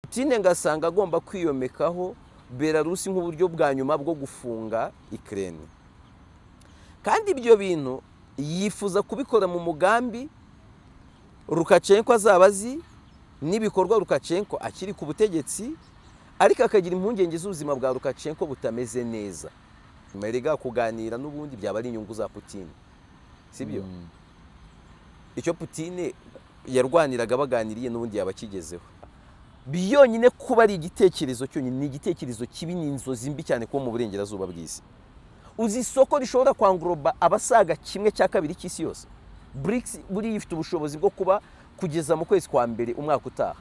Putin ngasanga agomba kwiyomekaho Belarus nk'uburyo bwa nyuma bwo gufunga Ukraine kandi ibyo bintu yifuza kubikora mu mugambi Lukashenko azaba azi n'ibikorwa Lukashenko akiri ku butegetsi ariko akagira impungenge z'ubuzima bwa Lukashenko butameze neza nyuma erega kuganira n'ubundi byaba ari inyungu za Putin sibyo icyo Putin yarwaniraga baganiriye n'ubundi yaba akigezeho byonyine kuba ari igitekerezo cyonyine ni igitekerezo kibi ni inzozi mbi cyane kuba mu burengerazuba bw'isi uzi isoko rishobora kwanguroba abasaga kimwe cya kabiri cy'isi yose BRICS buriya ifite ubushobozi bwo kuba kugeza mu kwezi kwa mbere umwaka utaha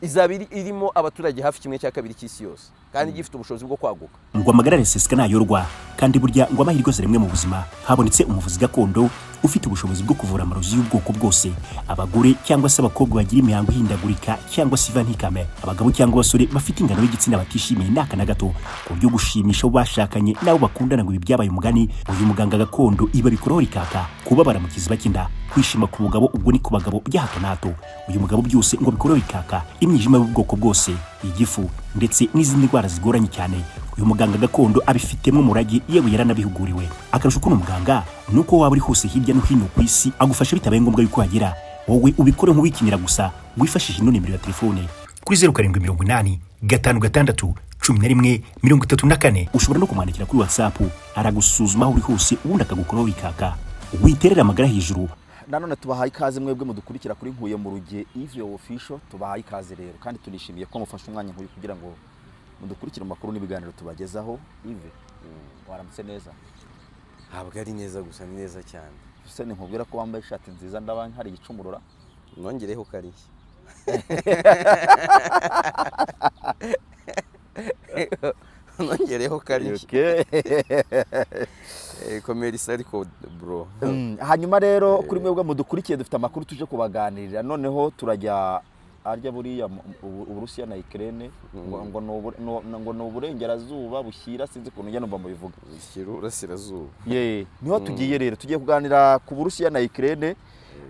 izaba iri- irimo abaturage hafi kimwe cya kabiri cy'isi yose kandi gifite ubushobozi bwo kwaguka ngo amagara araseseka ntayorwa kandi burya ngo amahirwe yose rimwe mu buzima habonetse umuvuzi gakondo ufite ubushobozi bwo kuvura amarozi y'ubwoko bwose abagore cyangwa se abakobwa bagira imihango ihindagurika cyangwa se iva ntikame abagabo cyangwa abasore bafite ingano y'igitsina batishimiye ni aka na gato ku buryo gushimisha abo bashakanye n'abo bakundana ngo ibi byabaye umugani uyu muganga gakondo iba bikuraho rikaka kubabara mu kiziba cy'inda kwishima ku bugabo ubwo ni ku bagabo bya hato na hato uyu mugabo byose ngo bikuraho rikaka imyijima y'ubwoko bwose igifu ndetse n'izindi ndwara zigoranye cyane uyu muganga gakondo abifitemo umurage yewe yaranabihuguriwe akarusho k'uno muganga ni uko waba uri hose hirya no hino ku isi agufasha bitabaye ngombwa yuko wagera wowe ubikore nk'uwikinira gusa wifashishije ino nimero ya telefone kuri zeru karindwi mirongo inani gatanu gatandatu cumi na rimwe mirongo itatu na kane ushobora no kumwandikira kuri watsapu aragusuzuma aho uri hose ubundi akagukuraho bikaka witerera amagara hejuru nanone tubahaye ikaze mwebwe mudukurikira kuri Nkuye mu ruge ivuye official tubahaye ikaze rero kandi tunishimiye ko mufashe umwanya nkuyu kugira ngo mudukurikire mu makuru n'ibiganiro tubagezaho ive waramutse neza ntabwo ari neza gusa ni neza cyane se ni nkubwira ko wambaye ishati nziza ndaba hari igicumurura nongereho kariya nongereho kariya komerisi ariko bro Mm, hanyuma rero kuri mwebwe mudukurikiye dufite amakuru tuje kubaganirira noneho turajya arya buriya mu- ubu- uburusiya na ukraine ngo ngo ni ubure- no- no- ngo ni uburengerazuba bushyira sinzi ukuntu njya numva mubivuga ikiro urasirazuba ye niho tugiye rero tugiye kuganira ku burusiya na ukraine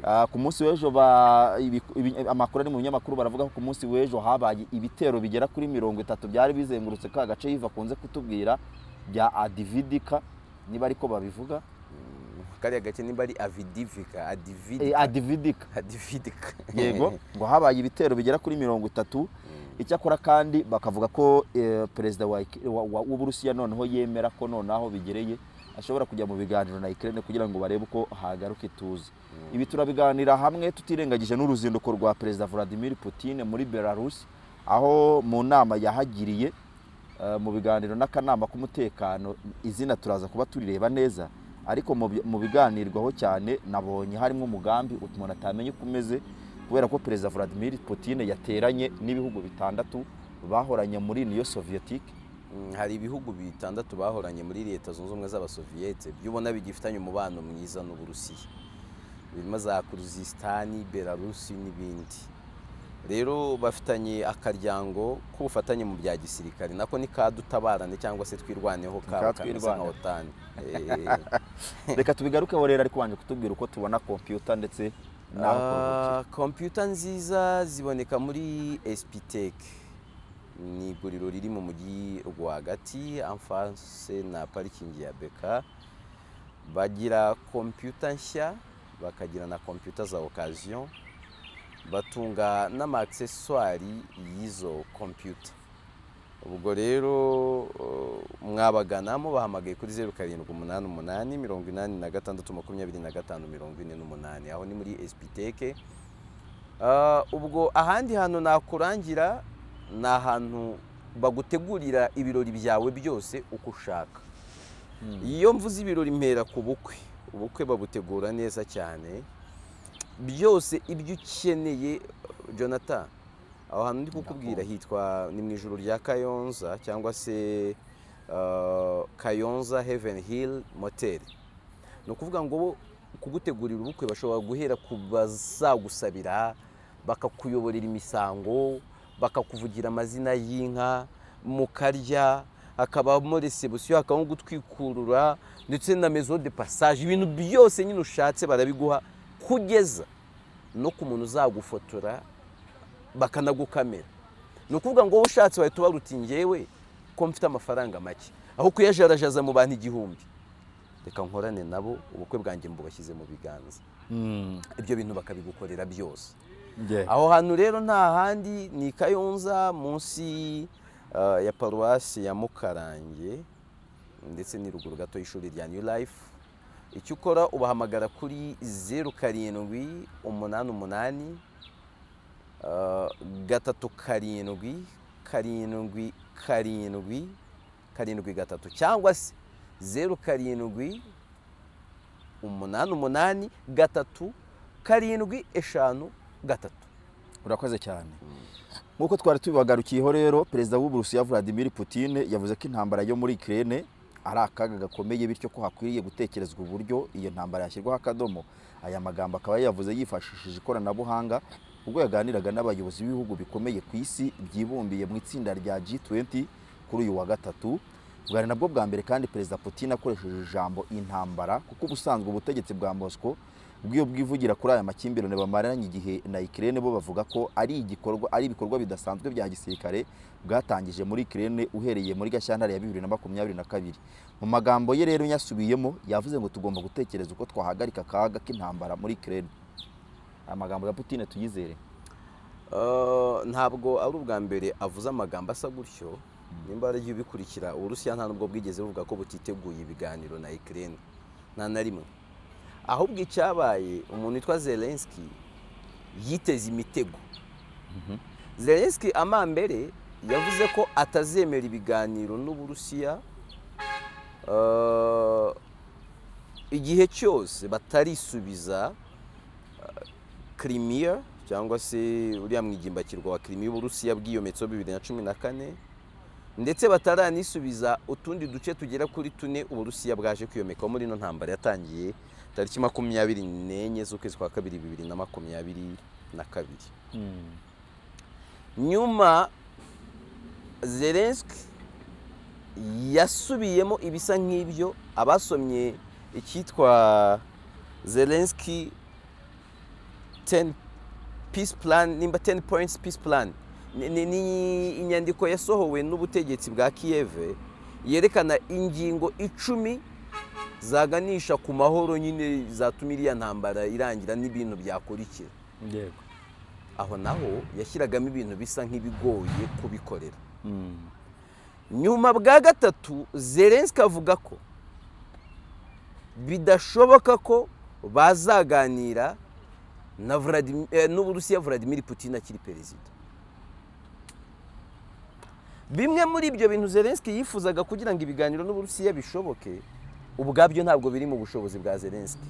Ah, ku munsi w'ejo ba- ibi- ibi- amakuru ari mu binyamakuru baravuga ko ku munsi w'ejo habaye ibitero bigera kuri mirongo itatu byari bizengurutse ka gace yiva akunze kutubwira bya adividika niba ariko babivuga kariya gace nimba ari avidivika Eh, adividika adividika adividika yego ngo habaye ibitero bigera kuri mirongo itatu icyakora kandi bakavuga ko eh, perezida wa Ik- wa- wa- w'uburusiya noneho yemera ko noneho bigereye ashobora kujya mu biganiro na ikirere kugira ngo barebe uko hagaruka ituze ibi turabiganira hamwe tutirengagije n'uruzinduko rwa perezida vladimir putin muri belarus aho mu nama yahagiriye eh, mu biganiro n'akanama k'umutekano izina turaza kuba turireba neza ariko mu bi- mu biganirwaho cyane nabonye harimo umugambi umuntu atamenya uko umeze kubera ko perezida vladimir putin yateranye n'ibihugu bitandatu bahoranye muri niyo soviyetike Mm, hari ibihugu bitandatu bahoranye muri leta zunze ubumwe z'abasoviyete byo ubona bigifitanye umubano mwiza n'uburusiya birimo za kuruzisitani belarusi n'ibindi rero bafitanye akaryango k'ubufatanye mu bya gisirikare nako ni kadutabarane cyangwa se twirwaneho kaba kameze Twirwane. nka otani reka tubigarukeho rero ariko wanje kutubwira uko tubona kompiyuta ndetse n'aho kuruhukira. kompiyuta nziza ziboneka muri espitec ni iguriro riri mu mujyi rwagati amfase na parikingi ya beka bagira kompiyuta nshya bakagira na kompiyuta za okaziyo batunga n'amaakiseswari y'izo kompiyuta ubwo rero eh, mwabagana mubahamagaye kuri zeru karindwi umunani umunani mirongo inani na gatandatu makumyabiri na gatanu mirongo ine n'umunani aho ni muri esipiteke Ah, ubwo ahandi hantu nakurangira ni ahantu bagutegurira ibirori byawe byose uko ushaka iyo mvuze ibirori mpera ku bukwe ubukwe babutegura neza cyane byose ibyo ukeneye jonathan aho hantu ndi kukubwira hitwa ni mu ijoro rya kayonza cyangwa se ah, kayonza heaven hill moteri ni ukuvuga ngo bo kugutegurira ubukwe bashobora guhera ku bazagusabira bakakuyoborera imisango bakakuvugira amazina y'inka mukarya hakabamo resebusiyo hakabamo gutwikurura ndetse na mezo de passage ibintu byose nyine ushatse barabiguha kugeza no ku muntu uzagufotora bakanagukamera ni ukuvuga ngo wowe ushatse wahita ubaruta utingewe ko mfite amafaranga make aho kuyajarajaza mu bantu igihumbi reka nkorane nabo ubukwe bwanjye mbubashyize mu biganza ibyo bintu bakabigukorera byose aho hantu rero nta handi ni i kayonza munsi ah, ya paruwasi ya mukarange ndetse ni ruguru gato y'ishuri rya new life icyo ukora ubahamagara kuri zeru karindwi umunani umunani ah, gatatu karindwi karindwi karindwi karindwi gatatu cyangwa se zeru karindwi umunani umunani gatatu karindwi eshanu gatatu urakoze cyane nk'uko twari tubibagarukiyeho rero perezida w'uburusiya vladimir putin yavuze ko intambara yo muri ikirere ari akaga gakomeye bityo ko hakwiriye gutekerezwa uburyo iyo ntambara yashyirwaho akadomo aya magambo akaba yayavuze yifashishije ikoranabuhanga ubwo yaganiraga n'abayobozi b'ibihugu bikomeye ku isi byibumbiye mu itsinda rya G20 kuri uyu wa gatatu bwari nabwo bwa mbere kandi perezida putin akoresheje ijambo intambara kuko ubusanzwe ubutegetsi bwa moscow bw'iyo bwivugira kuri aya makimbirane bamaranye igihe na ikirere bo bavuga ko ari igikorwa ari ibikorwa bidasanzwe bya gisirikare bwatangije muri ikirere uhereye muri gashyantare ya bibiri na makumyabiri na kabiri mu magambo ye rero yasubiyemo yavuze ngo tugomba gutekereza uko twahagarika akaga k'intambara muri ikirere amagambo ya putin tuyizere Uh, ntabwo ari ubwa mbere avuze amagambo asa gutyo nimba ari ubikurikira uburusiya nta nubwo bwigeze buvuga ko butiteguye ibiganiro na ikirere nta na rimwe ahubwo icyabaye umuntu witwa zelenski yiteze imitego zelenski amambere yavuze ko atazemera ibiganiro n'uburusiya uh, igihe cyose batarisubiza kirimiya cyangwa se uriya mwigimbakirwa wa kirimiya uburusiya bwiyometseho bibiri na cumi na kane ndetse bataranisubiza utundi duce tugera kuri tune uburusiya bwaje kwiyomekaho muri ino ntambara yatangiye tariki makumyabiri n'enye z'ukwezi kwa kabiri bibiri na makumyabiri na kabiri nyuma zelenski yasubiyemo ibisa nk'ibyo abasomye icyitwa zelenski ten peace plan nimba ten points peace plan ni, ni, ni inyandiko yasohowe n'ubutegetsi bwa kiyeve yerekana ingingo icumi zaganisha ku mahoro nyine zatuma iriya ntambara irangira n'ibintu byakurikira yego aho naho yashyiragamo ibintu bisa nk'ibigoye kubikorera nyuma bwa gatatu zelenski avuga ko bidashoboka ko bazaganira na Vladimir- eh, n'uburusiya vladimir putin akiri perezida bimwe muri ibyo bintu zelenski yifuzaga kugira ngo ibiganiro n'uburusiya bishoboke ubwabyo ntabwo biri mu bushobozi bwa zelenski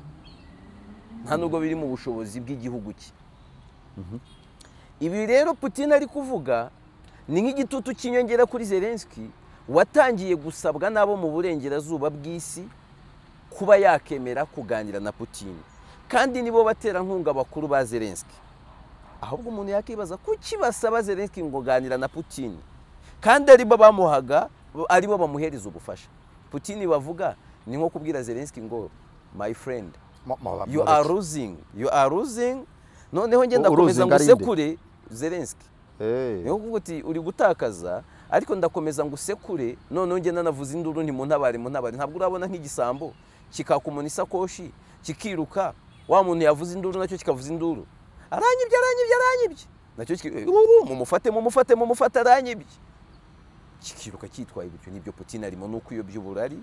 nta nubwo biri mu bushobozi bw'igihugu cye ibi rero putin ari kuvuga ni nk'igitutu cy'inyongera kuri zelenski watangiye gusabwa n'abo mu burengerazuba bw'isi kuba yakemera kuganira na putin kandi nibo baterankunga bakuru ba zelenski ahubwo umuntu yakibaza kuki basaba zelenski ngo ganira na putin kandi aribo bamuhaga aribo bamuhereza ubufasha putin bavuga ni nko kubwira zelenski ngo my friend you are losing you are losing noneho ngenda Uruzinga komeza ngo ari nde? usekure zelenski niyo kuvuga uti uri gutakaza ariko ndakomeza ngo usekure noneho ngenda navuze induru ntimuntabare muntabare ntabwo urabona nk'igisambo kikaka umuntu isakoshi kikiruka wa muntu yavuze induru nacyo kikavuza induru aranyibye aranyibye aranyibye nacyo kiki- "Ubu, mumufate mumufate mumufate aranyibye kikiruka cyitwaye bityo nibyo putin arimo ni ukuyobya uburari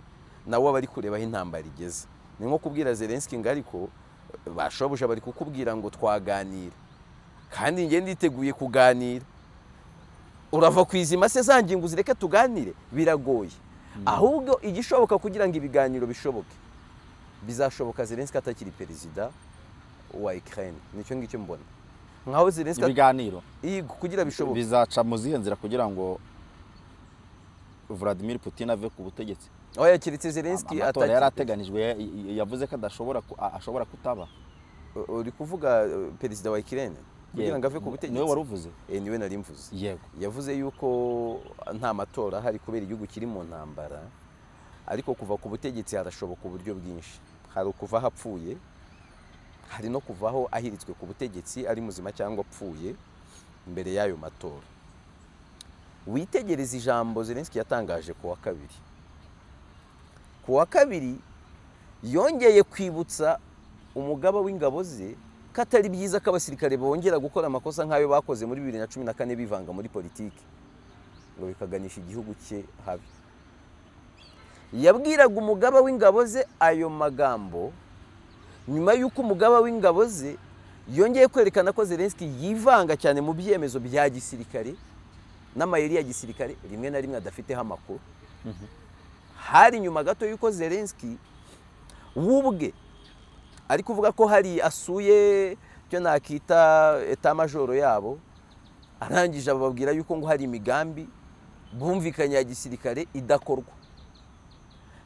nawe aba ari kureba aho intambara igeze ni nko kubwira zelenski ngo ariko bashobuja bari kukubwira ngo twaganire kandi njye nditeguye kuganira urava ku izima se za ngingo uzireke tuganire biragoye ahubwo igishoboka kugira ngo ibiganiro bishoboke bizashoboka zelenski atakiri perezida wa ikirere nicyo ngicyo mbona nkaho zelenski at- ibiganiro Yego, kugira bishoboke bizaca mu zihe nzira kugira ngo vladimir putin ave ku butegetsi oya keretse zelenski amatora atakiri yari perezida. ateganijwe ya- ya- yavuze ko adashobora ku- a- ashobora kutaba uri kuvuga uh, perezida wa ikirere kugira ngo ave ku niwe wari butegetsi uvuze Eh, niwe nari mvuze yego yavuze yuko nta matora ahari kubera igihugu kiri mu ntambara ariko kuva ku butegetsi harashoboka uburyo bwinshi hari ukuva aho apfuye hari no kuvaho ahiritswe ku butegetsi ari muzima cyangwa apfuye mbere y'ayo matora witegereze ijambo Zelensky yatangaje ku wa kabiri ku wa kabiri yongeye kwibutsa umugaba w'ingabo ze ko atari byiza ko abasirikare bongera gukora amakosa nk'ayo bakoze muri bibiri na cumi na kane bivanga muri politiki ngo bikaganisha igihugu cye habi yabwiraga umugaba w'ingabo ze ayo magambo nyuma y'uko umugaba w'ingabo ze yongeye kwerekana ko Zelensky yivanga cyane mu byemezo bya gisirikare n'amayeri ya gisirikare rimwe na rimwe adafiteho amakuru hari nyuma gato y'uko Zelensky wubwe ari kuvuga ko hari asuye icyo nakita etamajoro yabo arangije ababwira yuko ngo hari imigambi bumvikanye ya gisirikare idakorwa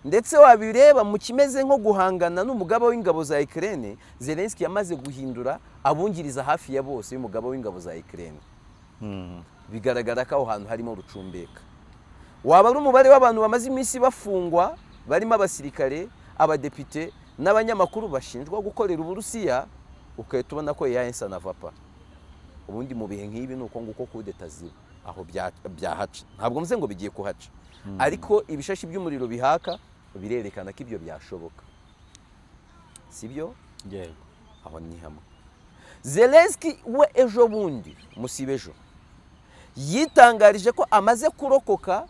ndetse wabireba mu kimeze nko guhangana n'umugaba w'ingabo za Ukraine Zelensky yamaze guhindura abungiriza hafi ya bose y'umugaba w'ingabo za Ukraine bigaragara ko aho hantu harimo rucumbeka waba ari umubare w'abantu bamaze iminsi bafungwa barimo abasirikare abadepite n'abanyamakuru bashinjwa gukorera uburusiya ukahita ubona ko yayensa na vapa ubundi mu bihe nk'ibi ni uko nguko kudeta ziba aho byahaca ntabwo mvuze ngo bigiye kuhaca ariko ibishashi by'umuriro bihaka birerekana ko ibyo byashoboka si byo yego aho ni hamwe zelenski we ejo bundi musiba ejo yitangarije ko amaze kurokoka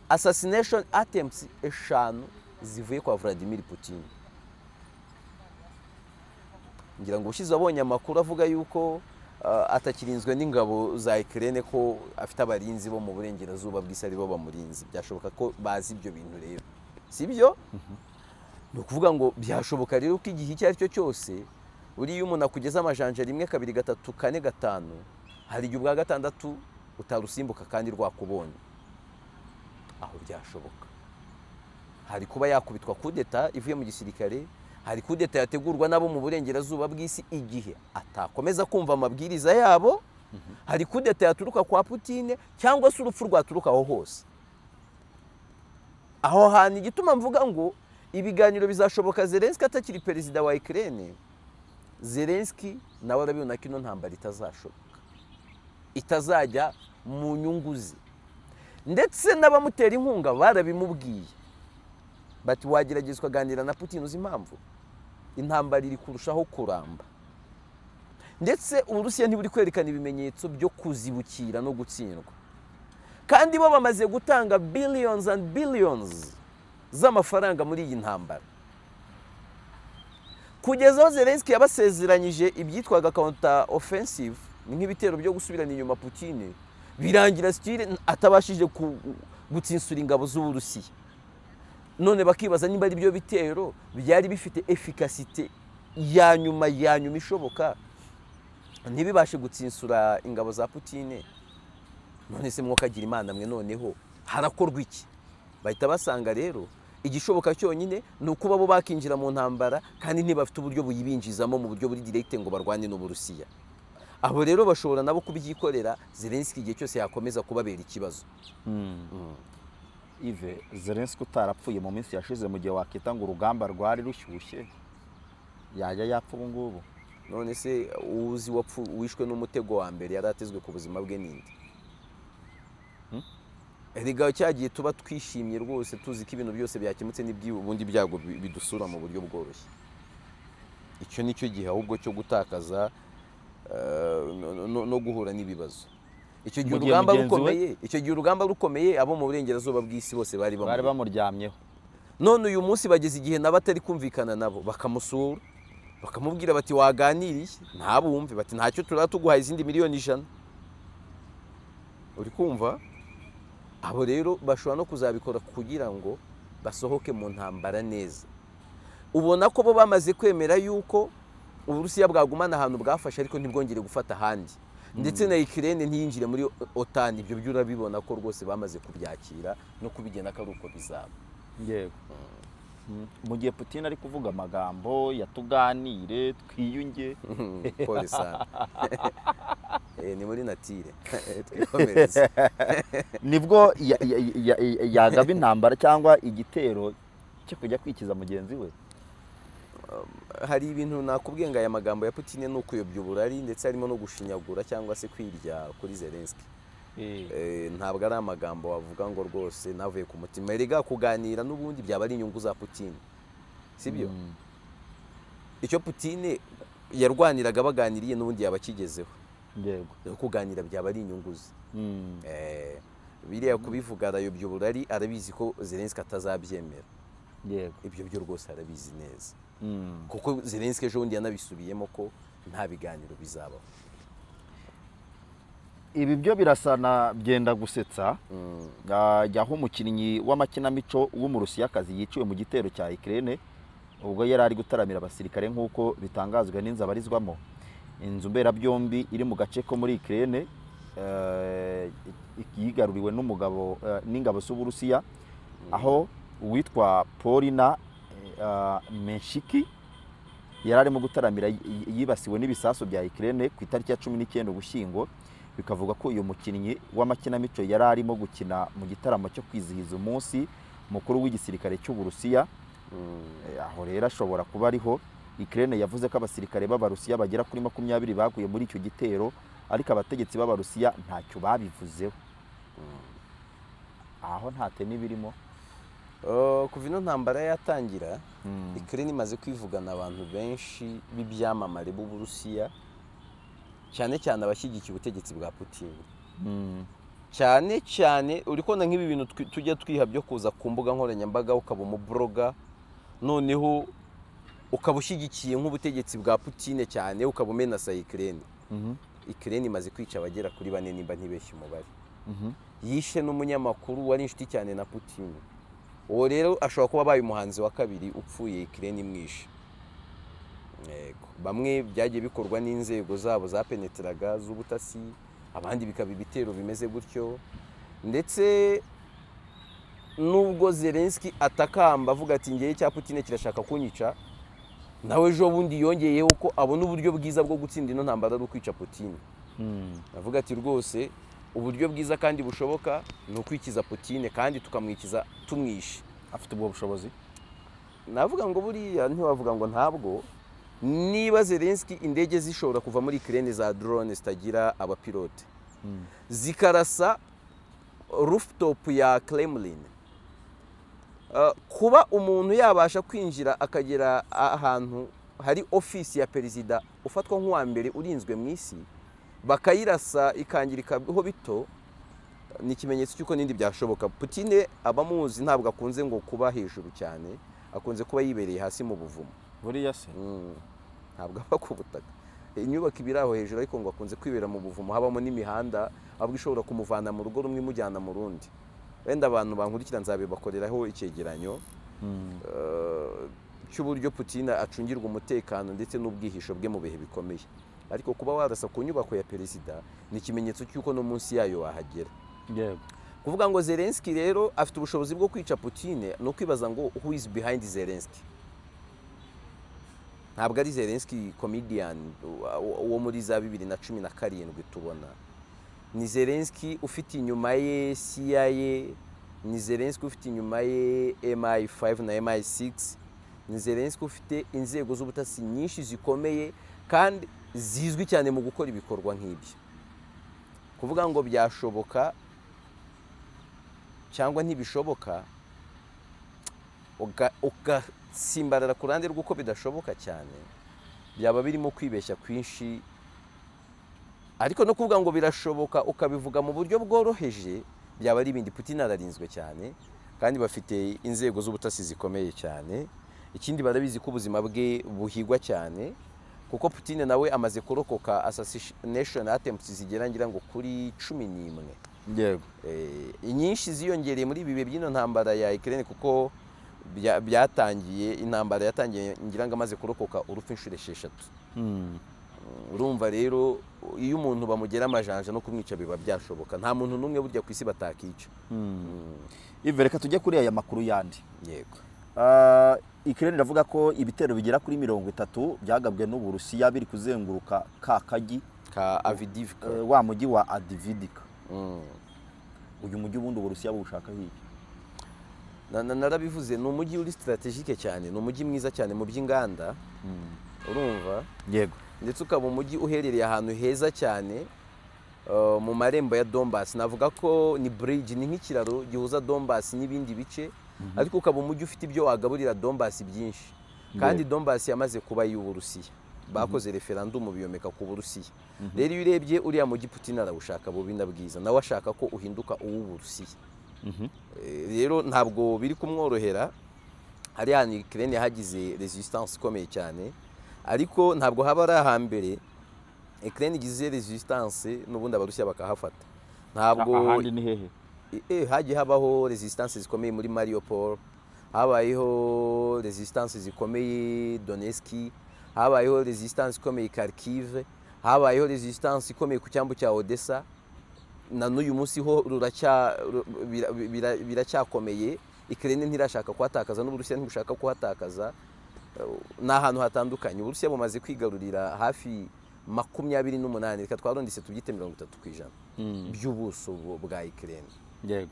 assassination attempts eshanu zivuye kwa Vladimir Putin ngira ngo ubushize abonye amakuru avuga yuko ah, atakirinzwe n'ingabo za Ukraine ko afite abarinzi bo mu burengerazuba bw'isi ari bo bamurinzi byashoboka ko bazi ibyo bintu rero si byo ni ukuvuga ngo byashoboka rero ko igihe icyo ari cyo cyose buriya iyo umuntu akugeza amajanja rimwe kabiri gatatu kane gatanu hari igihe ubwa gatandatu utarusimbuka kandi rwakubonye aho byashoboka hari kuba yakubitwa kudeta ivuye mu gisirikare hari kudeta yategurwa n'abo mu burengerazuba bw'isi igihe atakomeza kumva amabwiriza yabo hari kudeta yaturuka kwa putine cyangwa se urupfu rwaturuka aho hose aho hantu igituma mvuga ngo ibiganiro bizashoboka zelenski atakiri perezida wa ikirere zelenski nawe arabibona ko ino ntambara itazashoboka itazajya mu nyungu ze ndetse n'abamutera inkunga barabimubwiye bati wagerageza ukaganira na putin uzi impamvu intambara iri kurushaho kuramba ndetse uburusiya ntiburi kwerekana ibimenyetso byo kuzibukira no gutsindwa kandi bo bamaze gutanga billions and billions z'amafaranga muri iyi ntambara kugeza aho zelenski yabasezeranyije ibyitwaga counter offensive ni nk'ibitero byo gusubirana inyuma putine birangira sitire atabashije ku- gutsinsura ingabo z'uburusiya none bakibaza niba ari byo bitero byari bifite efikasite ya nyuma ya nyuma ishoboka ntibibashe gutsinsura ingabo za putine none se mwokagira imana mwe noneho harakorwa iki bahita basanga rero igishoboka cyonyine ni ukuba bo bakinjira mu ntambara kandi ntibafite uburyo buyibinjizamo mu buryo buri direkite ngo barwane n'uburusiya abo rero bashobora nabo kubyikorera zelenski igihe cyose yakomeza kubabera ikibazo ive zelenski utarapfuye mu minsi yashize mu gihe wakita ngo urugamba rwari rushyushye yajya yapfa ubu ngubu none se uzi wapfu wishwe n'umutego wa mbere yari atezwe ku buzima bwe n'indi erega cya gihe tuba twishimye rwose tuzi ko ibintu byose byakemutse n'ibyi- ubundi ibyago bi- bidusura mu buryo bworoshye icyo ni cyo gihe ahubwo cyo gutakaza eh, no- no- no guhura n'ibibazo icyo gihe Mu gihe urugamba mugenzi we- rukomeye icyo gihe urugamba rukomeye abo mu burengerazuba bw'isi bose bari bari bamuri bamuryamyeho none uyu munsi bageze igihe nabo atari kumvikana nabo bakamusura bakamubwira bati waganiriye ntabumve bati ntacyo turaba tuguhaye izindi miliyoni ijana uri kumva abo rero bashobora no kuzabikora kugira ngo basohoke mu ntambara neza ubona ko bo bamaze kwemera yuko uburusiya bwagumana ahantu bwafashe ariko ntibwongere gufata ahandi ndetse na ikirere ntiyinjire muri otani ibyo byo urabibona ko rwose bamaze kubyakira no kubigena ko ari uko bizaba yego mu gihe putin ari kuvuga amagambo yatuganire twiyunge pole sana Eh, ni muri natire twikomereze nibwo ya- ya- ya- ya- yagaba intambara cyangwa igitero cyo kujya kwikiza mugenzi we hari ibintu nakubwiye ngo aya magambo ya putine ni ukuyobya uburari ndetse harimo no gushinyagura cyangwa se kwirya kuri zelenski Eh, ntabwo ari amagambo wavuga ngo rwose navuye ku mutima erega kuganira n'ubundi byaba ari inyungu za Putin sibyo icyo Putin yarwaniraga baganiriye n'ubundi yaba akigezeho yego Rero kuganira byaba ari inyungu ze Eh, biriya kubivuga arayobya uburari arabizi ko Zelensky atazabyemera yego ibyo byo rwose arabizi neza kuko Zelensky ejo bundi yanabisubiyemo ko nta biganiro bizabaho ibi byo birasa na byenda gusetsa Ah, jyaho umukinnyi w'amakinamico w'umurusiyakazi yiciwe mu gitero cya ikirere ubwo yari ari gutaramira abasirikare nk'uko bitangazwa n'inzu abarizwamo inzu mberabyombi iri mu gace ko muri ikirere yigaruriwe n'umugabo eh, n'ingabo z'uburusiya aho uwitwa polina eh, menshiki yari arimo gutaramira y- y- yibasiwe n'ibisasu bya ikirere ku itariki ya cumi n'icyenda ugushyingo bikavuga ko uyu mukinnyi w'amakinamico yari arimo gukina mu gitaramo cyo kwizihiza umunsi mukuru w'igisirikare cy'uburusiya Eh, aho rero ashobora kuba ariho ikirere yavuze ko abasirikare b'abarusiya bagera kuri makumyabiri baguye muri icyo gitero ariko abategetsi b'abarusiya ntacyo babivuzeho aho ntate n'ibirimo Eh, kuva ino ntambara yatangira Ukraine imaze kwivugana abantu benshi b'ibyamamare b'Uburusiya cyane cyane abashyigikiye ubutegetsi bwa Putin cyane cyane uri kubona nk'ibi bintu twi- tujya twiha byo kuza ku mbuga nkoranyambaga ukaba umuboroga noneho ukaba ushyigikiye nk'ubutegetsi bwa Putin cyane ukaba umenasa Ukraine Ukraine imaze kwica abagera kuri bane nimba ntibeshye umubare yishe n'umunyamakuru wari inshuti cyane na Putin uwo rero ashobora kuba abaye umuhanzi wa kabiri upfuye ikirere imwishe Yego. bamwe byagiye bikorwa n'inzego zabo zapeneteraga z'ubutasi abandi bikaba ibitero bimeze gutyo ndetse nubwo Zelensky atakamba avuga ati ngewe cya Putin kirashaka kunyica nawe ejo bundi yongeyeho ko abona uburyo bwiza bwo gutsinda ino ntambara ari ukwica Putin avuga ati rwose uburyo bwiza kandi bushoboka ni ukwikiza Putin kandi tukamwikiza tumwishe afite ubwo bushobozi navuga ngo buriya ntiwavuga ngo ntabwo niba Zelensky indege zishobora kuva muri Ukraine za drone zitagira abapilote zikarasa rooftop ya Kremlin Uh, kuba umuntu yabasha kwinjira akagera ahantu hari ofisi ya perezida ufatwa nk'uwa mbere urinzwe mu isi bakayirasa ikangirikaho bito ni ikimenyetso cy'uko n'indi byashoboka putine abamuzi ntabwo akunze ngo kuba hejuru cyane akunze kuba yibereye hasi mu buvumo buriya se Mm. ntabwo aba ku butaka inyubako iba iri aho hejuru ariko ngo akunze kwibera mu buvumo habamo n'imihanda ahubwo ishobora kumuvana mu rugo rumwe imujyana mu rundi wenda abantu bankurikira nzabibakoreraho icyegeranyo eh, cy'uburyo Putin acungirwa umutekano ndetse n'ubwihisho bwe mu bihe bikomeye ariko kuba warasa ku nyubako ya perezida ni ikimenyetso cy'uko no munsi yayo wahagera yego kuvuga ngo Zelensky rero afite ubushobozi bwo kwica Putin ni ukwibaza ngo who is behind Zelensky ntabwo ari Zelensky comedian uwa- uwo muri za bibiri na cumi na karindwi tubona ni Zelensky ufite inyuma ye CIA ni Zelensky ufite inyuma ye MI5 na MI6 ni Zelensky ufite inzego z'ubutasi nyinshi zikomeye kandi zizwi cyane mu gukora ibikorwa nk'ibyo kuvuga ngo byashoboka cyangwa ntibishoboka uga- ugasimbarara ku ruhande rw'uko bidashoboka cyane byaba birimo kwibeshya kwinshi ariko no kuvuga ngo birashoboka ukabivuga mu buryo bworoheje byaba ari ibindi putin ararinzwe cyane kandi bafite inzego z'ubutasi zikomeye cyane ikindi barabizi ko ubuzima bwe buhigwa cyane kuko putin nawe amaze kurokoka assassination attempts zigera ngira ngo kuri cumi n'imwe yego Eh, inyinshi ziyongereye muri ibi bihe by'ino ntambara ya Ukraine kuko bya- byatangiye intambara yatangiye ngira ngo amaze kurokoka urupfu inshuro esheshatu urumva rero iyo umuntu bamugera amajanja no kumwica biba byashoboka nta muntu n'umwe burya ku isi batakica ive reka tujye kuri aya makuru yandi yego Ah, Ukraine iravuga ko ibitero bigera kuri mirongo itatu byagabwe n'uburusiya biri kuzenguruka ka kagi ka Avdivka eh, wa mujyi wa adividika Mm. uyu mujyi ubundi uburusiya buwushaka hirya Na- na- narabivuze ni umujyi uri strategike cyane ni umujyi mwiza cyane mu by'inganda urumva yego ndetse ukaba umujyi uherereye ahantu heza cyane eh, mu marembo ya dombasi navuga ko ni bridge ni nk'ikiraro gihuza dombasi n'ibindi bice ariko ukaba umujyi ufite ibyo wagaburira dombasi byinshi kandi dombasi yamaze kuba iy'uburusiya bakoze referandumu biyomeka ku burusiya rero iyo urebye uriya mujyi putin arawushaka bubi na bwiza nawe ashaka ko uhinduka uw'uburusiya Eh, rero ntabwo biri kumworohera hariya ni Ukraine hagize resistance ikomeye cyane ariko ntabwo haba ari ahambere Ukraine igize resistance n'ubundi abarusiya bakahafata ntabwo ahandi ni hehe E- eh, hagiye habaho resistance zikomeye muri Mariupol habayeho resistance zikomeye Donetsk habayeho resistance ikomeye Kharkiv habayeho resistance ikomeye ku cyambu cya Odessa na n'uyu munsi ho ruracya- ru- bira- bira- biracyakomeye Ukraine ntirashaka kuhatakaza n'Uburusiya ntibushaka kuhatakaza Eh, ni ahantu hatandukanye Uburusiya bumaze kwigarurira hafi makumyabiri n'umunani reka twarondetse tubyite mirongo itatu ku ijana by'ubuso bu- bwa Ukraine yego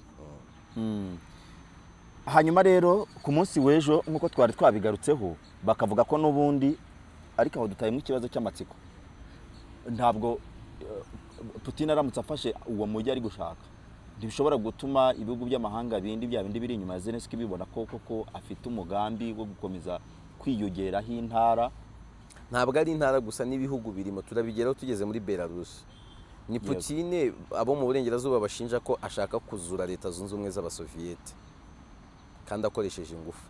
hanyuma rero ku munsi w'ejo nk'uko twari twabigarutseho bakavuga ko n'ubundi ariko aho dutayemo ikibazo cy'amatsiko ntabwo eh, putin aramutse afashe uwo mujyi ari gushaka ntibishobora gutuma ibihugu by'amahanga bindi bya bindi biri inyuma ya zelenski bibona ko koko afite umugambi wo gukomeza kwiyongeraho intara ntabwo ari intara gusa n'ibihugu birimo turabigeraho tugeze muri belarus ni putine abo mu burengerazuba bashinja ko ashaka kuzura leta zunze ubumwe z'abasoviyete kandi akoresheje ingufu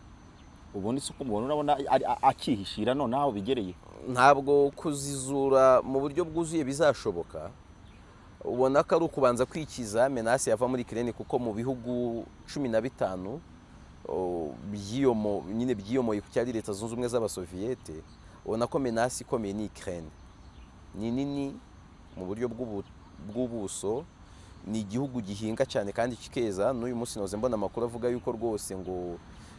ubundi si uko mubona urabona ari- a- akihishira noneho aho bigereye ntabwo kuzizura mu buryo bwuzuye bizashoboka ubona ko ari ukubanza kwikiza menasi yava muri kirene kuko mu bihugu cumi na bitanu o, byiyomo- nyine byiyomoye ku cyari leta zunze ubumwe z'abasoviyete ubona ko menasi ikomeye ni ikirene ni nini mu buryo bw'ubu- bw'ubuso ni igihugu gihinga cyane kandi kikeza n'uyu munsi noze mbona amakuru avuga yuko rwose ngo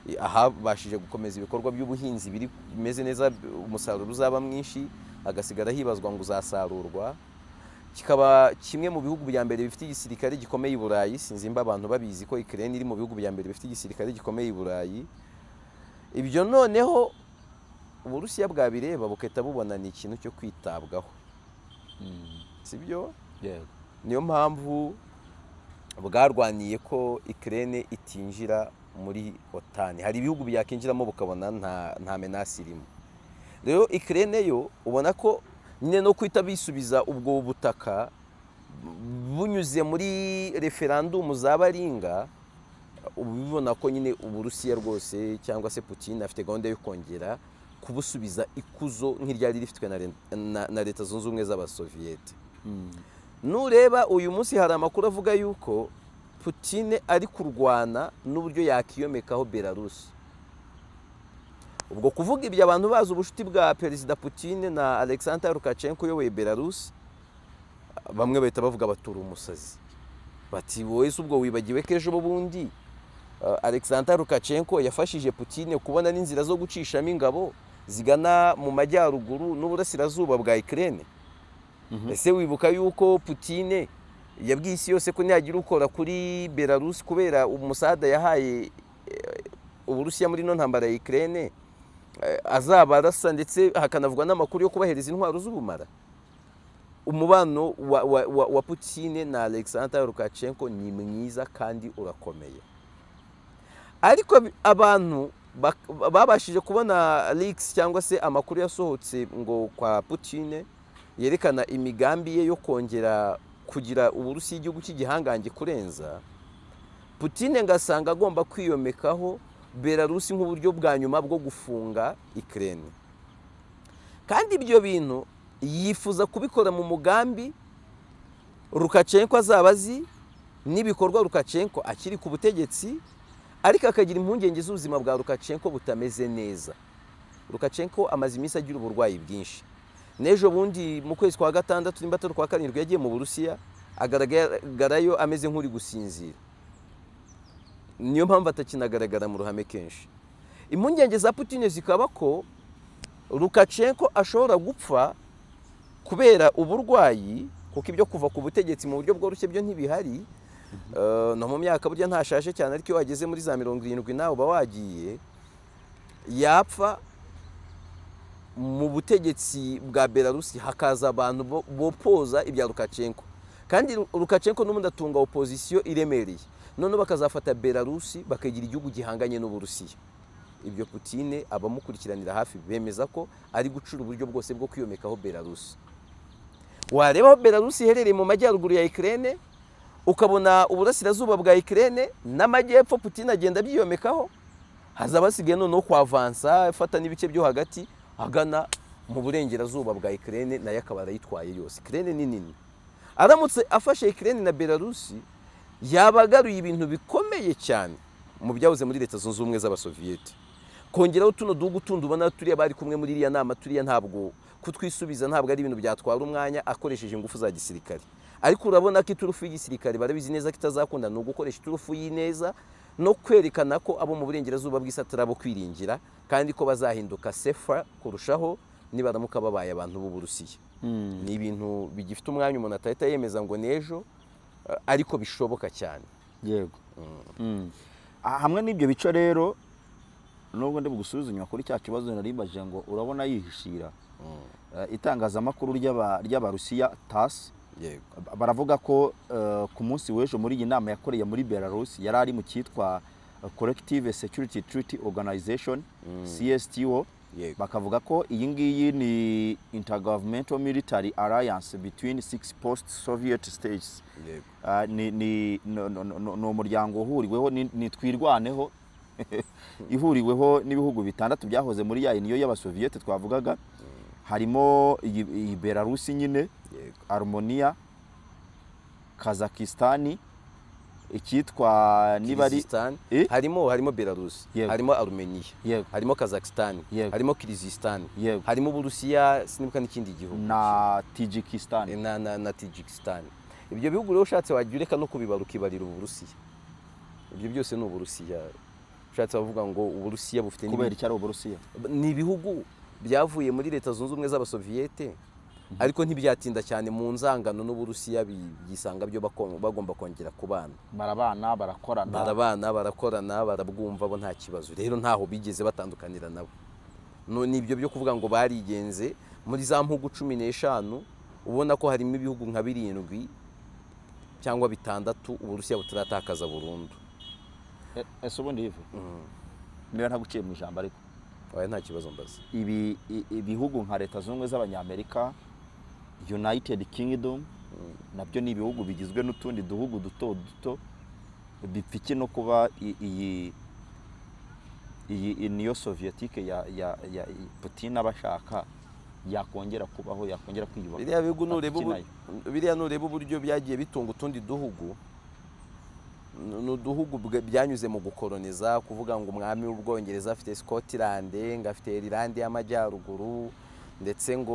eh, ahabashije gukomeza ibikorwa by'ubuhinzi biri bimeze neza b- umusaruro uzaba mwinshi hagasigara hibazwa ngo uzasarurwa kikaba kimwe mu bihugu bya mbere bifite igisirikare gikomeye i burayi sinzimba abantu babizi ko ikirere iri mu bihugu bya mbere bifite igisirikare gikomeye i burayi ibyo noneho uburusiya bwabireba bukahita bubona ni ikintu cyo kwitabwaho sibyo yego niyo mpamvu bwarwaniye ko ikirere itinjira muri otani hari ibihugu byakinjiramo bukabona nta nta menasi irimo rero ikirere yo ubona ko nyine no guhita bisubiza ubwo butaka bunyuze muri referandumu za baringa uba ubibona ko nyine uburusiya rwose cyangwa se putin afite gahunda yo kongera kubusubiza ikuzo nk'iryari rifitwe na re- na- na leta zunze ubumwe z'abasoviyete nureba uyu munsi hari amakuru avuga yuko Putine ari kurwana n'uburyo yakiyomekaho Belarus ubwo kuvuga ibyo abantu bazi ubushuti bwa perezida Putine na Alexander Lukashenko uyoboye Belarus bamwe bahita bavuga batura umusazi bati wowe se ubwo wibagiwe ko ejo bundi eh, Alexander Lukashenko yafashije Putine kubona n'inzira zo gucishamo ingabo zigana mu majyaruguru n'uburasirazuba bwa Ukraine ese wibuka yuko Putine yabwiye isi yose ko ntiyagira ukora kuri Belarus kubera umusada yahaye eh, Uburusiya muri ino ntambara ya Ukraine eh, azaba arasa ndetse hakanavugwa n'amakuru yo kubahereza intwaro z'ubumara umubano wa, wa, wa, wa Putine na Alexander Lukashenko ni mwiza kandi urakomeye ariko bi- abantu bak- babashije kubona leaks cyangwa se amakuru yasohotse ngo kwa Putine yerekana imigambi ye yo kongera kugira uburusiya igihugu cy'igihangange kurenza Putine ngasanga agomba kwiyomekaho Belarus nk'uburyo bwa nyuma bwo gufunga Ukraine kandi ibyo bintu yifuza kubikora mu mugambi Lukashenko azaba azi n'ibikorwa Lukashenko akiri ku butegetsi ariko akagira impungenge z'ubuzima bwa Lukashenko butameze neza Lukashenko amaze iminsi agira uburwayi bwinshi n'ejo bundi mu kwezi kwa gatandatu nimba atari kwa karindwi yagiye mu burusiya agaragarayo ameze nk'uri gusinzira niyo mpamvu atakinagaragara mu ruhame kenshi impungenge za Putin zikaba ko Lukashenko ashobora gupfa kubera uburwayi kuko ibyo kuva ku butegetsi mu buryo bworoshye byo ntibihari Eh, no mu myaka burya ntashaje cyane ariko iyo wageze muri za mirongo irindwi nawe uba wagiye yapfa mu butegetsi bwa Belarus hakaza abantu bo- bopoza ibya Lukashenko kandi Lukashenko n'ubundi atunga opozisiyo iremereye noneho bakazafata belarusi bakagira igihugu gihanganye n'uburusiya ibyo putine abamukurikiranira hafi bemeza ko ari gucura uburyo bwose bwo kwiyomekaho belarusi wareba aho belarusi iherereye mu majyaruguru ya ikirere ukabona uburasirazuba bwa ikirere n'amajyepfo putine agenda abyiyomekaho hazaba hasigaye noneho kwavansa afata n'ibice byo hagati agana mu burengerazuba bwa ikirere nayo akaba arayitwaye yose ikirere ni nini aramutse afashe ikirere na belarusi yaba agaruye ibintu bikomeye cyane mu byahoze muri leta zunze ubumwe z'abasoviyete kongeraho tuno duhugu tundi ubona turiya bari kumwe muri iriya nama turiya ntabwo kutwisubiza ntabwo ari ibintu byatwara umwanya akoresheje ingufu za gisirikare ariko urabona ko iturufu y'igisirikare barabizi neza ko itazakunda ni ugukoresha iturufu y'ineza no kwerekana ko abo mu burengerazuba bw'isi atari abo kwiringira kandi ko bazahinduka sefa kurushaho nibaramuka babaye abantu b'uburusiya ni ibintu bigifite umwanya umuntu atahita yemeza ngo ni ejo ariko bishoboka cyane yego Ah, hamwe n'ibyo bice rero nubwo ndi bugusubize inyuma kuri cya kibazo naribaje ngo urabona yihishira Eh, itangazamakuru ry'aba- ry'abarusiya tas yego baravuga ko eh, ku munsi w'ejo muri iyi nama yakoreye muri belarus yari ari mu cyitwa eh, collective security treaty organization csto yego bakavuga ko iyi ngiyi ni intergovernmental military alliance between six post soviet states yego Ah, ni ni no- no- no- ni umuryango uhuriweho ni- ni twirwaneho ihuriweho n'ibihugu bitandatu byahoze muri ya niyo y'abasoviyete twavugaga harimo iyi iyi belarusi nyine yego arumoniya kazakisitani icyitwa niba ari Kirigizisitani. Eh? harimo harimo belarusi Yego. harimo arumeniya Yego. harimo kazakisitani Yego. harimo kirizisitani Yego. harimo uburusiya sinibuka n'ikindi gihugu na tijikisitani na na na Tajikisitani ibyo bihugu rero ushatse wajya ureka no kubibara ukibarira uburusiya ibyo byose ni uburusiya ushatse wavuga ngo uburusiya bufite n'ibi- kubera icyo ari uburusiya ni ibihugu byavuye muri leta zunze ubumwe z'abasoviyete ariko ntibyatinda cyane mu nzangano n'uburusiya bi- byisanga byo bako- bagomba kongera kubana barabana barakorana barabana barakorana barabwumva bo nta kibazo rero ntaho bigeze batandukanira nabo No- ni ibyo byo kuvuga ngo barigenze muri za mpugu cumi n'eshanu ubona ko harimo ibihugu nka birindwi cyangwa bitandatu uburusiya butaratakaza burundu Eh, ese ubundi hivu niba ntaguciye mu ijambo ariko wawe nta kibazo mbaza ibi i- ibihugu nka leta zunze ubumwe z'abanyamerika united kingdom nabyo ni ibihugu bigizwe n'utundi duhugu duto duto bipfike no kuba i- iyi iyi iyi niyo soviyetike ya ya ya i- putin aba ashaka yakongera kubaho yakongera kwiyubaka biriya bihugu nureba ubu- Akinayo. biriya nureba uburyo byagiye bitunga utundi duhugu n- ni uduhugu bwa- byanyuze mu gukoroniza kuvuga ngo umwami w'ubwongereza afite scotland ngo afite irilande y'amajyaruguru ndetse ngo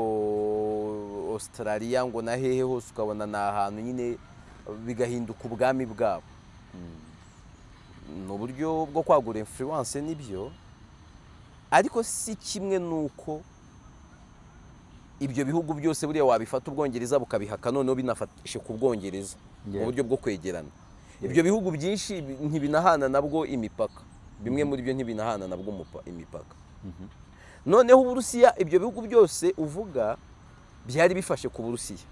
australia ngo na hehe hose ukabona ni ahantu nyine bigahinduka ubwami bwabo ni uburyo bwo kwagura influence nibyo ariko si kimwe nuko ibyo bihugu byose buriya wabifata ubwongereza bukabihaka noneho binafashe ku bwongereza mu Yeah. buryo bwo kwegerana ibyo bihugu byinshi bi- ntibinahana nabwo imipaka bimwe muri byo ntibinahana nabwo umupa- imipaka noneho uburusiya ibyo bihugu byose uvuga byari bifashe ku burusiya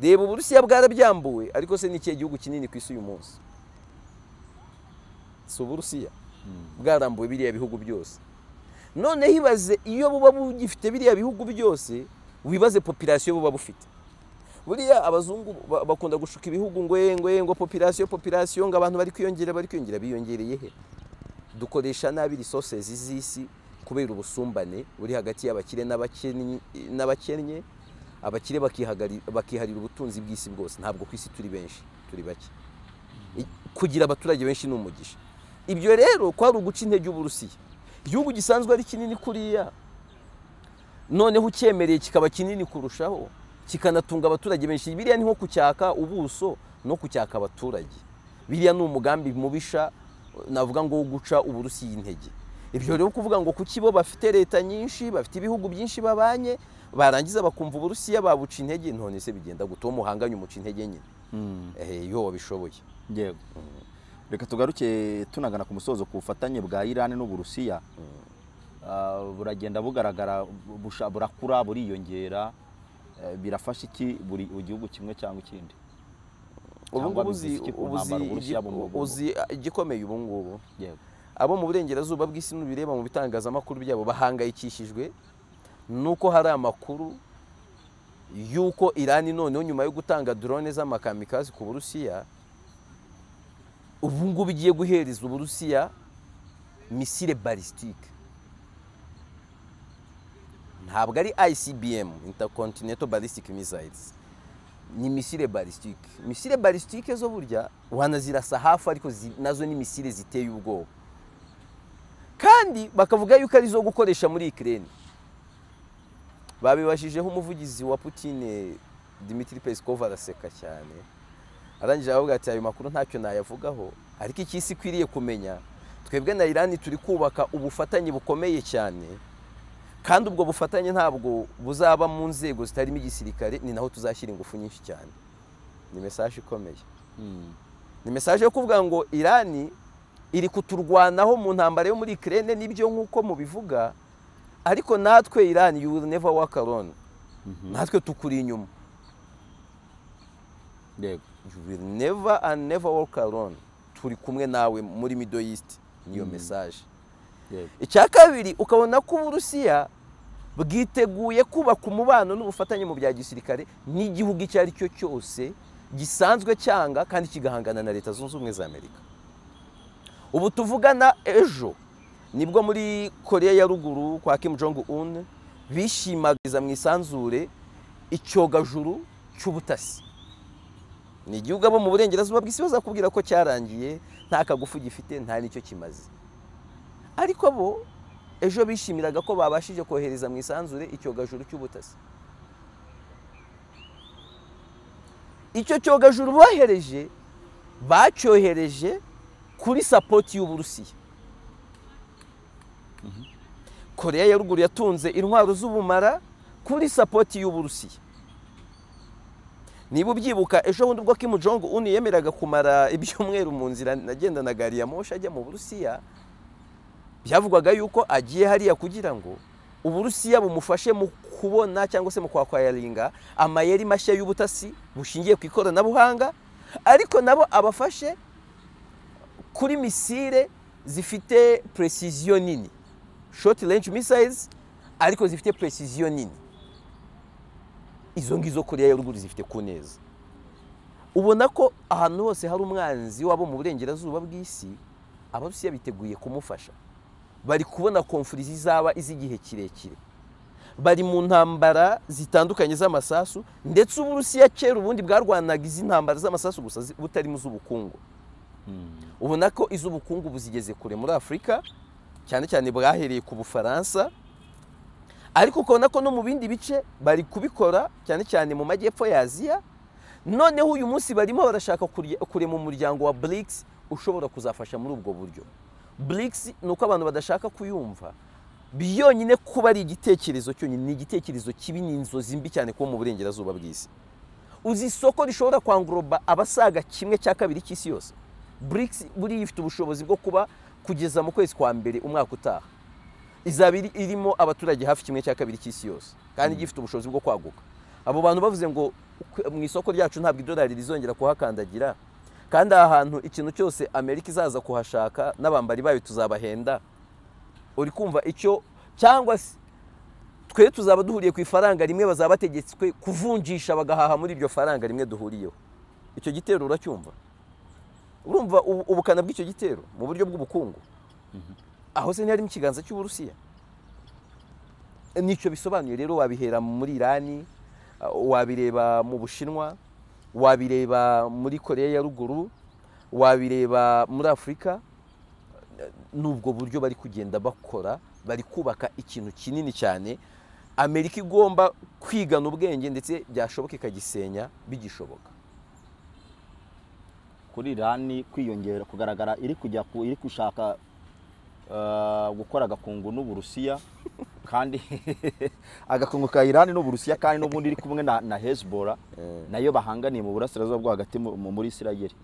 reba uburusiya bwarabyambuwe ariko se n'ikihe gihugu kinini ku isi uyu munsi si uburusiya bwarambuwe biriya bihugu byose noneho ibaze iyo buba bugifite biriya bihugu byose wibaze popirasiyo buba bufite buriya abazungu ba- bakunda gushuka ibihugu ngo "Eh, ngo eh, ngo popirasiyo popirasiyo ngo abantu bari kwiyongera bari kwiyongera biyongereye he dukoresha nabi resources z'isi kubera ubusumbane buri hagati y'abakire n'abakennye n'abakennye abakire bakihagari- bakiharira ubutunzi bw'isi bwose ntabwo ku isi turi benshi turi bake I- kugira abaturage benshi ni umugisha ibyo rero kwari uguca intege uburusiya igihugu gisanzwe ari kinini kuriya noneho ucyemereye kikaba kinini kurushaho kikanatunga abaturage benshi biriya ni nko kucyaka ubuso no kucyaka abaturage biriya ni umugambi mubisha navuga ngo wo guca uburusiya intege ibyo rero kuvuga ngo kuki bo bafite leta nyinshi bafite ibihugu byinshi babanye barangiza bakumva uburusiya babuca intege none se bigenda gutuma umuhanganye umuca intege nyine Ehe, iyo wabishoboye yego reka tugaruke tunagana ku musozo ku bufatanye bwa irani n'uburusiya Ah, buragenda bugaragara busha- burakura buriyongera Eh, birafasha iki buri igihugu kimwe cyangwa ikindi ubu cyangwa ngubu uzi bivuze iki ku ubu uzi ntambara Uburusiya igi- mu Bugogo? uzi igikomeye ubu ngubu yego abo mu burengerazuba bw'isi n'ubireba mu bitangazamakuru byabo bahangayikishijwe nuko hari amakuru y'uko irani noneho nyuma yo gutanga drone z'amakamikazi ku burusiya ubu ngubu igiye guhereza uburusiya misile balisitike ntabwo ari icbm intercontinental ballistic missiles ni misile balisitike misile balisitike zo burya wanazirasa hafi ariko zi- nazo ni misile ziteye ubwoba kandi bakavuga yuko ari izo gukoresha muri ikirere babibajijeho umuvugizi wa putine dimitri pesikova araseka cyane arangije aravuga ati ayo makuru ntacyo nayavugaho ariko iki isi ikwiriye kumenya twebwe na irani turi kubaka ubufatanye bukomeye cyane kandi ubwo bufatanye ntabwo buzaba mu nzego zitarimo igisirikare ni naho tuzashyira ingufu nyinshi cyane ni mesaje ikomeye Mm. ni mesaje yo kuvuga ngo irani iri kuturwanaho mu ntambara yo muri ikirere n'ibyo nk'uko mubivuga ariko natwe irani you will never walk alone natwe tukuri inyuma yego you will never and never walk alone turi kumwe nawe muri middle east niyo mesaje yego icya kabiri ukabona ko uburusiya bwiteguye kubaka umubano n'ubufatanye mu bya gisirikare n'igihugu icyo ari cyo cyose gisanzwe cyanga kandi kigahangana na leta zunze ubumwe za amerika ubu tuvugana ejo nibwo muri koreya ya ruguru kwa kim jong un bishimagiriza mu isanzure icyogajuru cy'ubutasi ni igihugu abo mu burengerazuba bw'isi bazakubwira ko cyarangiye nta kagufu gifite nta n'icyo kimaze ariko bo ejo bishimiraga ko babashije kohereza mu isanzure icyogajuru cy'ubutasi icyo cyogajuru bohereje bacyohereje kuri sapoti y'uburusiya koreya ya ruguru yatunze intwaro z'ubumara kuri sapoti y'uburusiya niba ubyibuka ejo bundi ubwo Kim Jong Un yemeraga kumara ibyumweru mu nzira na gari ya moshi ajya mu burusiya byavugwaga yuko agiye hariya kugira ngo uburusiya bumufashe mu kubona cyangwa se mu kwakwayaringa amayeri mashya y'ubutasi bushingiye ku ikoranabuhanga ariko nabo abafashe kuri misile zifite precision nini short range missiles ariko zifite precision nini izo ngizo koreya ya ruguru zifite ku neza ubona ko ahantu hose hari umwanzi wabo mu burengerazuba bw'isi abarusiya biteguye kumufasha bari kubona konfuri zizaba iz'igihe kirekire bari mu ntambara zitandukanye z'amasasu ndetse uburusiya kera ubundi bwarwanaga izi ntambara z'amasasu gusa zi- butarimo iz'ubukungu ubona ko iz'ubukungu buzigeze kure muri afurika cyane cyane bwahereye ku bufaransa ariko ukabona ko no mu bindi bice bari kubikora cyane cyane mu majyepfo ya aziya noneho uyu munsi barimo barashaka kurya- kurema umuryango wa BRICS ushobora kuzafasha muri ubwo buryo BRICS ni uko abantu badashaka kuyumva byonyine kuba ari igitekerezo cyonyine ni igitekerezo kibi ni inzozi mbi cyane kuba mu burengerazuba bw'isi uzi isoko rishobora kwangoroba abasaga kimwe cya kabiri cy'isi yose BRICS buriya ifite ubushobozi bwo kuba kugeza mu kwezi kwa mbere umwaka utaha izaba iri- irimo abaturage hafi kimwe cya kabiri cy'isi yose kandi gifite ubushobozi bwo kwaguka abo bantu bavuze ngo "Kwe- mu isoko ryacu ntabwo idolari rizongera kuhakandagira kandi aha hantu ikintu cyose amerika izaza kuhashaka n'abambari bayo tuzabahenda uri kumva icyo cyangwa se twe tuzaba duhuriye ku ifaranga rimwe bazaba bategetswe kuvunjisha bagahaha muri iryo faranga rimwe duhuriyeho icyo gitero uracyumva urumva ubu- ubukana bw'icyo gitero mu buryo bw'ubukungu aho se ntiharimo ikiganza cy'uburusiya nicyo bisobanuye rero wabihera muri irani uh, wabireba mu bushinwa wabireba muri koreya ya ruguru wabireba muri afurika n'ubwo buryo bari kugenda bakora bari kubaka ikintu kinini cyane amerika igomba kwigana ubwenge ndetse byashoboka ikagisenya bigishoboka kuri irani kwiyongera kugaragara iri kujya ku iri gushaka eh, gukora agakungu n'uburusiya kandi agakungu ka irani n'uburusiya kandi n'ubundi iri kumwe na, na hezbola nayo bahanganiye mu burasirazuba bwo hagati mu- mu- muri isirayeli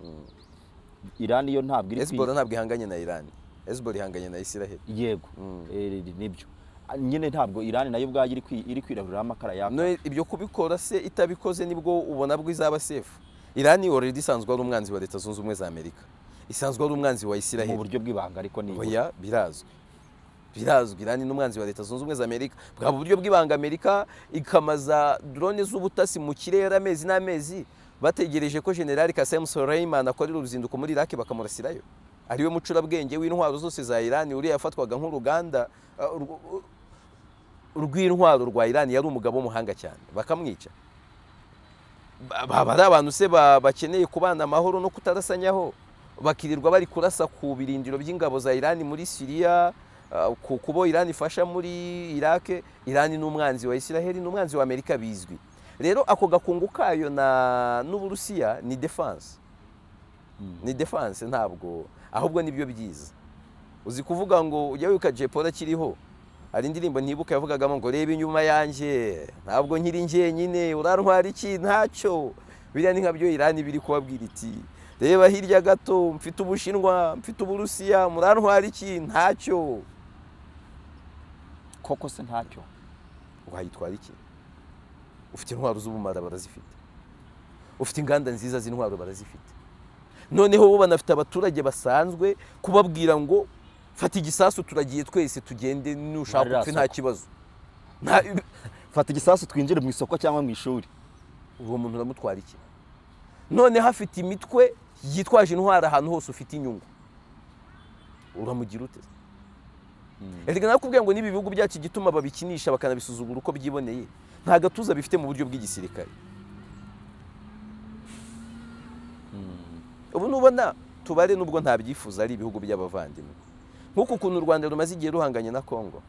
irani yo ntabwo iri kwi- hezbollah ntabwo ihanganye na irani hezbollah ihanganye na israheli yego eh, nibyo Ah, nyine ntabwo irani nayo ubwayo iri kwi- iri kwirahuriraho amakara yaka No, ibyo kubikora se itabikoze nibwo ubona bwo izaba sefu irani already isanzwe ari umwanzi wa leta zunze ubumwe za amerika isanzwe ari umwanzi wa mu isiraheli buryo bw'ibanga ariko ni oya birazwi birazwi irani n'umwanzi wa leta zunze ubumwe za amerika bwa buryo bw'ibanga amerika ikamaza drone z'ubutasi mu kirere amezi n'amezi bategereje ko generali kasem soleiman akorera uruzinduko muri iraki bakamurasirayo ariwe mucurabwenge w'intwaro zose za irani uriya yafatwaga nk'uruganda uh, urw- urw- rw'intwaro rwa irani yari umugabo w'umuhanga cyane bakamwica Ba- baba ari abantu se ba- bakeneye kubana amahoro no kutarasanyaho bakirirwa bari kurasa ku birindiro by'ingabo za irani muri siriya ah, ku kubo irani ifasha muri irake irani n'umwanzi wa isiraheli n'umwanzi wa amerika bizwi rero ako gakungu kayo na n'uburusiya ni defense ni defense ntabwo ahubwo nibyo byiza uzi kuvuga ngo ujya wibuka jepora akiriho hari indirimbo ntibuka yavugagamo ngo reba inyuma yanjye ntabwo nkiri njyenyine urantwara iki ntacyo biriya ni nka byo irani biri kubabwira iti reba hirya gato mfite ubushinwa mfite uburusiya murantwara iki ntacyo koko se ntacyo wayitwara iki ufite intwaro z'ubumara barazifite ufite inganda nziza z'intwaro barazifite noneho bo banafite abaturage basanzwe kubabwira ngo fata igisasu turagiye twese tugende Muri nushaka rya upfe nta soko." kibazo Nta- fata igisasu twinjire mu isoko cyangwa mu ishuri uwo muntu uramutwara iki noneho afite imitwe yitwaje intwara ahantu hose ufite inyungu uramugira ute erega nakubwiye ngo n'ibi bihugu byacu igituma babikinisha bakanabisuzugura uko byiboneye nta gatuza bifite mu buryo bw'igisirikare ubu nubona tubare nubwo ntabyifuza ari ibihugu by'abavandimwe nk'uko ukuntu u rwanda rumaze igihe ruhanganye na kongo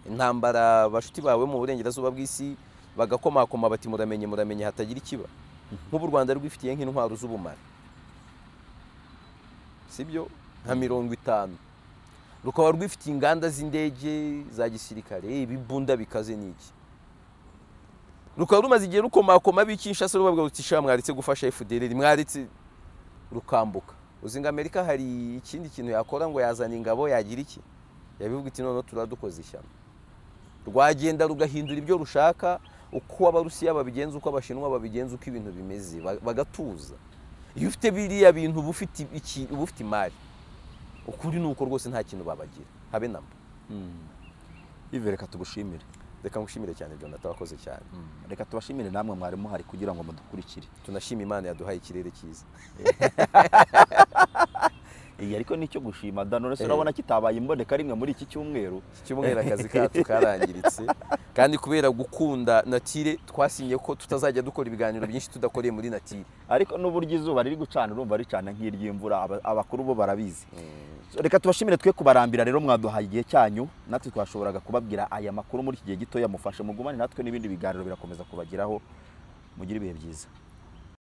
intambara bashuti bawe mu burengerazuba bw'isi bagakomakoma bati muramenye muramenye hatagira ikiba nk'ubu u rwanda rwifitiye nk'intwaro z'ubumara sibyo nka mirongo itanu rukaba rwifitiye inganda z'indege za gisirikare ibibunda bikaze n'iki rukaba rumaze igihe rukomakoma b'ikinshasa rubabwira ruti sha mwaretse gufasha fdr mwaretse rukambuka uzi ngo amerika hari ikindi kintu yakora ngo yazana ingabo yagira iki yabivuga iti noneho turadukoze ishyamba rwagenda rugahindura ibyo rushaka uko abarusiya babigenza uko abashinwa babigenza uko ibintu bimeze ba- bagatuza iyo ufite biriya bintu uba ufite iki- uba ufite imari ukuri ni uko rwose nta kintu babagira habe namba ive reka tugushimire reka ngushimire cyane jonathan wakoze cyane reka tubashimire namwe mwari muhari kugira ngo mudukurikire tunashima imana yaduhaye ikirere cyiza iyi ariko nicyo gushima dano uretse Eh. urabona kitabaye imboneka rimwe muri iki cyumweru icyumweru akazi kacu karangiritse kandi kubera gukunda natire twasinye ko tutazajya dukora ibiganiro byinshi tudakoreye muri natire ariko n'uburyo izuba riri gucana urumva ricana nk'iry'imvura aba- abakuru bo barabizi So, reka tubashimire twe kubarambira rero mwaduhaye igihe cyanyu natwe twashoboraga kubabwira aya makuru muri iki gihe gitoya mufashe mugumane natwe n'ibindi biganiro birakomeza kubageraho mugire ibihe byiza